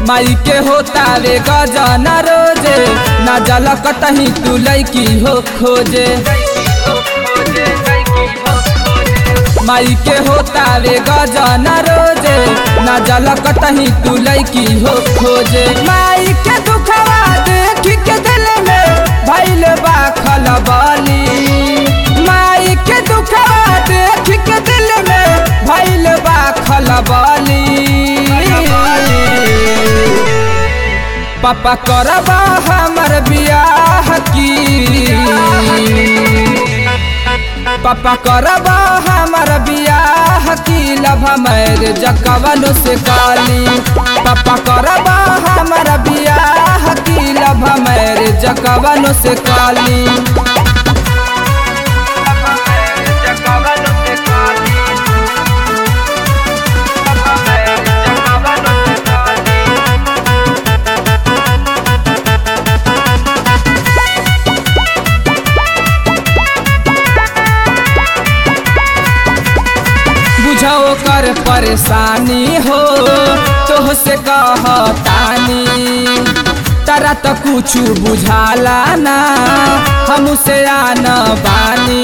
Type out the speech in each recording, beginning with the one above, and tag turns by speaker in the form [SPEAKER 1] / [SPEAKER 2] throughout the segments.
[SPEAKER 1] माई के होता रे गजन रोजे ना जल कतही तू लैकी हो खोजे माई के होता रे गजन रोजे ना जल कतही तू लैकी हो खोजे माई के दुखवा देख के दिल में भैल बा खलबली माई के दुखवा देख के दिल में भैल बा खलबली पापा करबा हमर बियाह की पापा करबा हमर बियाह की लभ मैर जकवन से काली पापा करबा हमर बियाह की लभ मैर जकवन से काली बुझो कर परेशानी हो तोह से कहतानी तारा तो कुछ बुझाला ना हम से आन बानी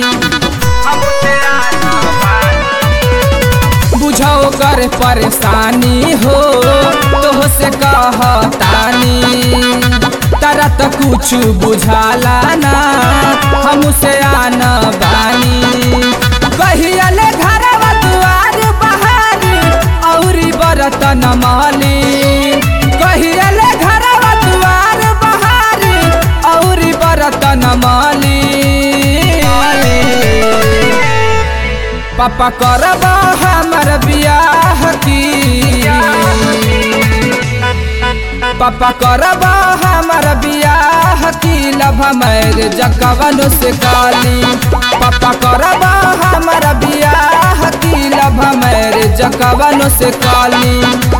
[SPEAKER 1] बुझो कर परेशानी हो तोह से कहतानी तारा तो कुछ बुझाला ना हम से आन बानी कहियले घरवा दुआर बहारी औरी बरतन माली कहियले घरवा दुआर बहारी औरी बरतन माली पापा करब हमर बियाह की पापा करब हमर बियाह की लभ मैर जकवन से काली पापा करब हमर बियाह की लभ मैर जकवन से काली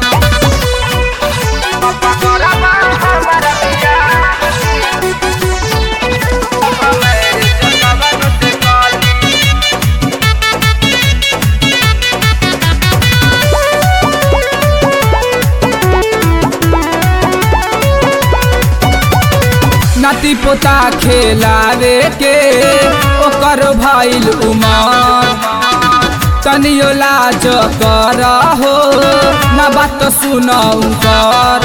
[SPEAKER 1] नाती पोता खेलावे के ओकर भइल उमर तनियो लाज कर हो न बात सुनौ कर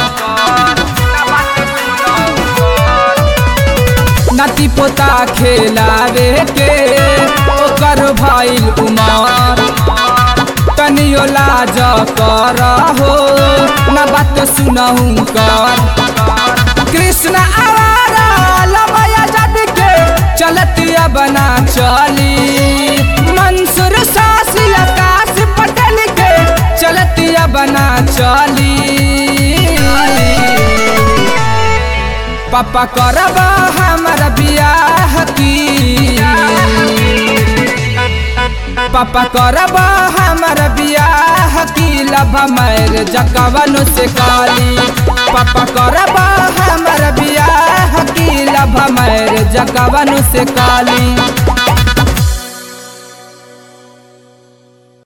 [SPEAKER 1] नाती पोता खेलावे के ओकर भइल उमर तनियो लाज कर हो न बात सुनौ कर कृष्ण आवारा लमया जद के चलतिया बना चली मंसूर सासी आकाश पटेल के चलतिया बना चली पापा करब हमर बियाह की पापा करब हमर बियाह की लभ मैर जकवन से काली पापा करब हमर बियाह की लभ मैर जकवन से काली